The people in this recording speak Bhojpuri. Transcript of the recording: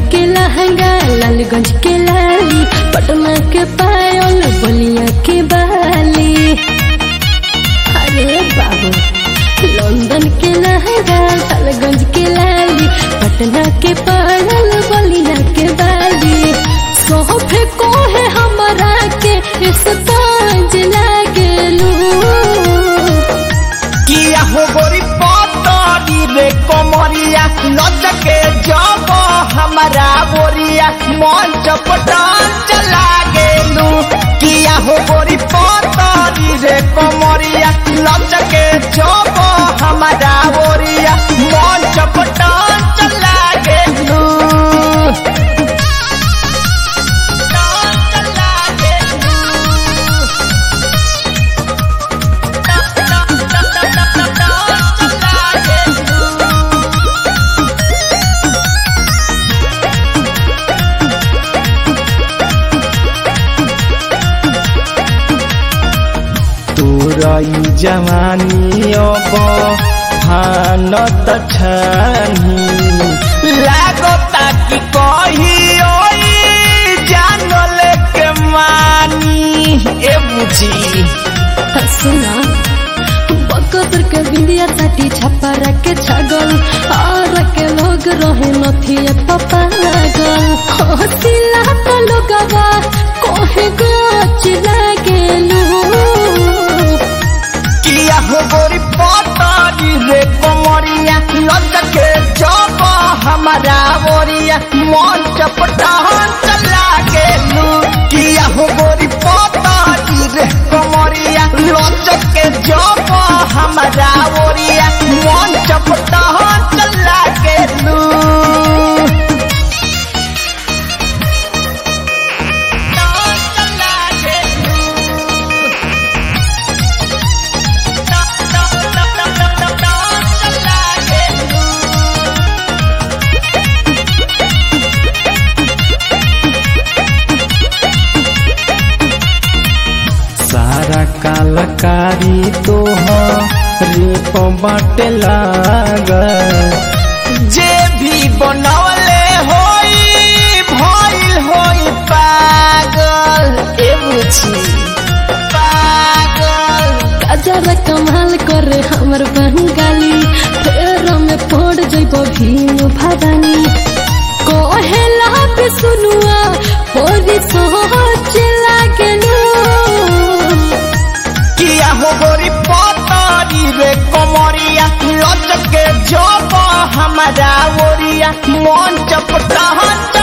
के लहंगा लालगंज के लाली पटना के पायल बलिया के बाली अरे बाबू लंदन के लहंगा लालगंज के लाली पटना के पायल बलिया के बाली सोफे को है हमारा के इस ताज लागलू किया हो गोरी पतरी रे कमरिया लचके जब हमारा बोरिया मन चपटान चला गेलू किया हो गोरी पतरी रे कमरिया लचके जब हमारा बोरिया मन चपटान चला गेलू चला गेलू तोरई जवानी अब हानत छानी लागता कि कही जानल के मानी ए बुझी सुना बकतर के बिंदिया साटी छप्पा के छगल और के लोग रहे नथिए पपा लागल हसिला तो लोगवा कोहे गोच लागेलू किया हो गोरी पतारी रे कमरिया लचके जब हमारा बोरिया मन चपटान चला गेलू किया हो गोरी पतारी रे कमरिया लचके जब हमारा बोरिया मन चपटान चला गेलू चला गेलू सारा कालकारी तो रेप बाटे लागल जे भी बनवले होई भइल होई पागल ए बुझी पागल गजर कमाल करे हमर बंगाली फेर में पड़ जइबो भीम भदानी कोहेला पे सुनुआ होरी सोच लागेलू किया हो गोरी पतारी रे कमरिया लचके जब हमारा ओरिया मन चपटा